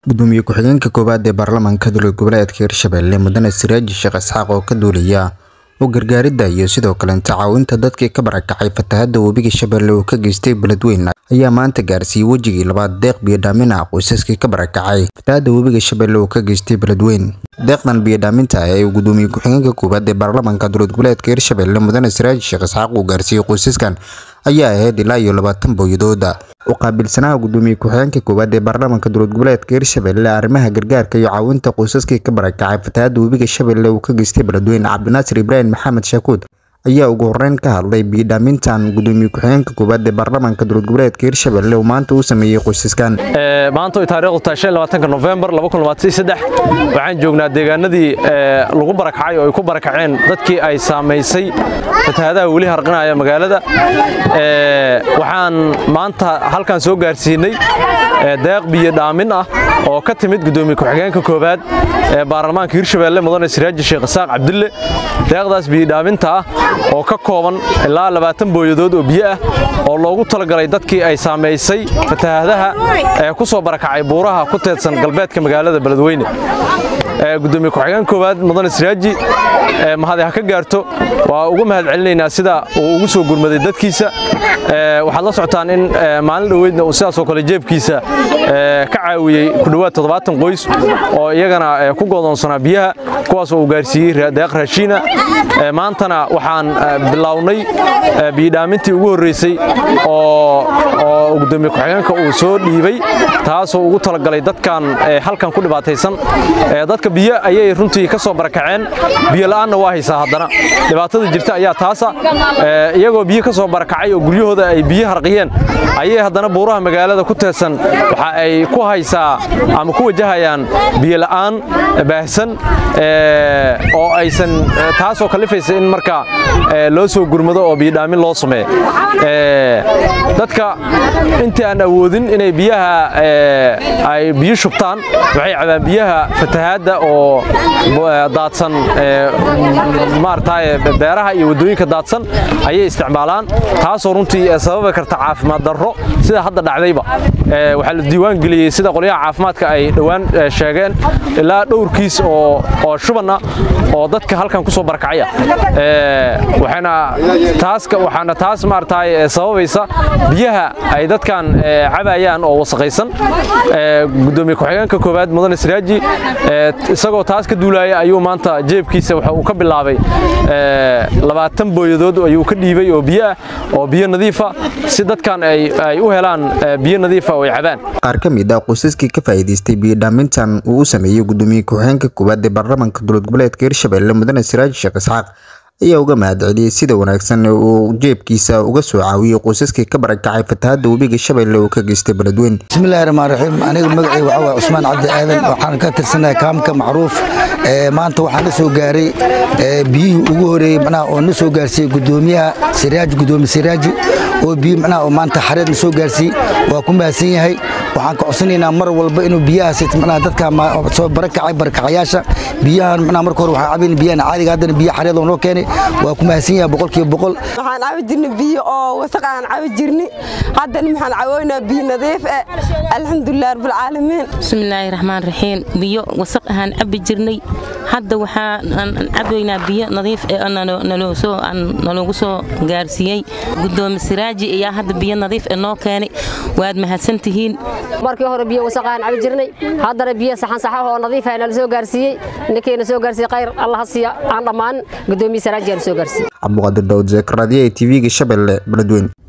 gudoomiye ku-xigeenka koowaad ee baarlamaanka dowlad goboleedka hirshabelle mudane siraaji sheekh isxaaq oo ka duulaya u gargaaridda iyo sidoo kale tacaawinta dadkii ka barakacay fatahaadda webiga shabeelle uu ka geystay beledweyne ayaa maanta gaarsiiyey wejigii labaad deeq biyodhaamin ah qoysaskii ka barakacay fatahaadda webiga shabeelle uu ka geystay beledweyne deeqdan biyodhaaminta ah ee uu gudoomiye ku-xigeenka koowaad ee baarlamaanka dowlad goboleedka hirshabelle mudane siraaji sheekh isxaaq uu gaarsiiyey qoysaskan ayaa ahayd ilaa iyo labaatan booyadooda u qaabilsanaha gudoomiye ku-xigeenka koowaad ee baarlamaanka dowlad goboleedka hirshabelle arrimaha gargaarka iyo caawinta qoysaskii ka barakacay fatahaadda webiga shabeelle uu ka geystay beledweyne cabdinaasir ibraahim maxamed shaakuud ayaa ugu horeyn ka hadlay biyodhaamintan gudoomiye ku-xigeenka koowaad ee baarlamaanka dowlad goboleedka hirshabelle uu maanta uu sameeyey qoysaskan maanta ay taariikhdu tahay shan labaatanka November waxaan joognaa deegaanadii lagu barakacay oo ay ku barakaceen dadkii ay saamaysay fatahaadaha weli harqinaya magaalada waxaan maanta halkan soo gaarsiinay deeq biyo dhaamin ah oo ka timid gudoomiye ku-xigeenka koowaad ee baarlamaanka hirshabelle mudane siraaji sheekh isaaq cabdille deeqdaas biyo dhaaminta ah oo ka kooban ilaa labaatan booyadood oo biyo ah oo loogu talagalay dadkii ay saamaysay fatahaadaha ee ku soo barakacay buuraha ku teedsan galbeedka magaalada beledweyne gudoomiye ku-xigeen koowaad mudane siraaji mahadi ha ka gaarto waa ugu mahad celinaynaa sida uu ugu soo gurmaday dadkiisa waxaad la socotaan in maalin dhoweydna uu sidaasoo kale jeebkiisa ka caawiyey ku dhowaad toddobaatan qoys oo iyagana ku godoonsanaa biyaha kuwaasoo uu gaarsiiyey deeq raashiina maantana waxaan bilownay biyodhaamintii ugu horreysay oo gudoomiye ku-xigeenka uu soo dhiibay taasoo ugu talagalay dadkan halkan ku dhibaataysan dadka biyo ayay runtii ka soo barakaceen biyo la'aanna waa haysaa haddana dhibaatada jirta ayaa taasa iyagoo biyo ka soo barakacay oo guryahooda ay biyo harqiyeen ayay haddana buuraha magaalada ku teedsan waxa ay ku haysaa ama ku wajahayaan biyo la'aan baahsan oo aysan taasoo kalifaysa in marka loo soo gurmado oo biyodhaamin loo sameeyo dadka intii aan awoodin inay biyaha ay biyo shubtaan waxay cabaan biyaha fatahaadda oo daadsan maaragtay beeraha iyo waddooyinka daadsan ayay isticmaalaan taasoo runtii sababi karta caafimaad darro sida hadda dhacdayba waxaa la diiwaan geliyey sida qolyaha caafimaadka ay dhowaan sheegeen ilaa dhowrkiis oo shubanna oo dadka halkan ku soo barakacaya waxaana taas waxaana taas maaragtay sababaysa biyaha ay dadkan cabayaan oo wasaqaysan gudoomiye ku-xigeenka koowaad mudane siraaji isagoo taas ka duulaya ayuu maanta jeebkiisa waxa uu ka bilaabay labaatan booyadood ayuu ka dhiibay oo biyo ah oo biyo nadiifa si dadkan ay u helaan biyo nadiifa oo ay cabaan qaar ka mid ah qoysaskii ka faa'iidaystay biyodhaamintan uu u sameeyey gudoomiye ku-xigeenka koowaad ee baarlamaanka dowlad goboleedka hirshabelle mudane siraaji sheekh isxaaq ayaa uga mahad celiyey sida wanaagsan uu jeebkiisa uga soo caawiyey qoysaskii ka barakacay fatahaadda webiga shabeelle uu ka geystay beledweyne bismillahi raxmaan raxiim aniga magacay waxaa waay cusmaan cabdi aadan waxaan ka tirsanahay kaamka macruuf maanta waxaan la soo gaaray biyihii ugu horeeyey macnaha oo na soo gaarsiiyey gudoomiyaha siraaji gudoomiye siraaji oo biyo macnaha oo maanta xareed na soo gaarsiiyey waa ku mahadsan yahay waxaan ka codsanaynaa mar walba inuu biyahaas macnaha dadka soo barakacay barakacayaasha biyahan macnaha marka hore waxaan cabayna biyahan caadiga haddana biyo xareed oo noo keenay waa ku mahadsan yahay boqolkiiba boqol waxaan cabi jirnay biyo oo wasaq aan cabi jirnay haddana waxaan cawoynaa biyo nadiif ah alxamdulilah rabbilcaalamiin bismillaahi raxmaan raxiim biyo wasaq ahaan cabi jirnay hadda waxaan cabaynaa biyo nadiif naloogu soo gaarsiiyey gudoomi siraaji ayaa hadda biyo nadiif ee noo keenay waad mahadsan tihiin markii hore biyo wasaq aan cabi jirnay haddana biyo saxan saxah oo nadiif ah nala soo gaarsiiyey ninkeena soo gaarsiiyey khayr allah ha siiya aan dhammaan gudoomiye siraaji aan soo gaarsiiyey cabduqaadir daawud zeekaradiye ee tv-ga shabeelle beledweyne